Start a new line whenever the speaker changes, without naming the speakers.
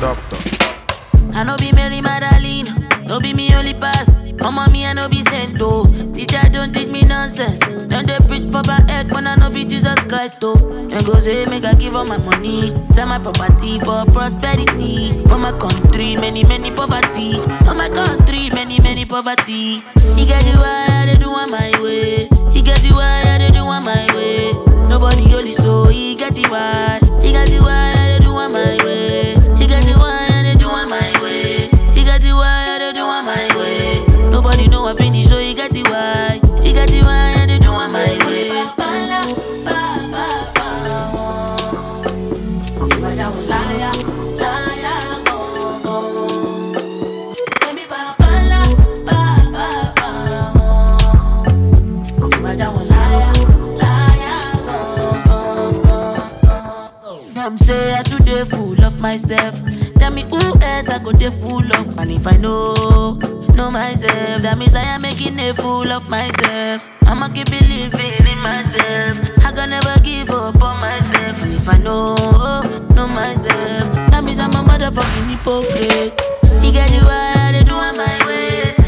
doctor.
I no be Mary Magdalene, no be me only pass. Come on me, I no be sent oh. Teacher don't teach me nonsense. Then they preach for my head when I no be Jesus Christ oh. Then go say make I give all my money, sell my property for prosperity. For my country, many many poverty. For my country, many many poverty. He get you why I dey do on my way. He get you why I dey do on my way. Nobody only so he get you why. He get you why I dey do on my way. He get you why I dey do on my way. He get you why I dey do on my way. Nobody know I finish, so he get you why. He get you why I dey do on my way. Them say I too dey full of myself. Tell me who else I go dey full of. And if I know, know myself, that means I am making a fool of myself. I'ma keep believing in myself. I can never give up on myself. And if I know, know myself, that means I'm a motherfucking hypocrite. He get you why I dey do on my way.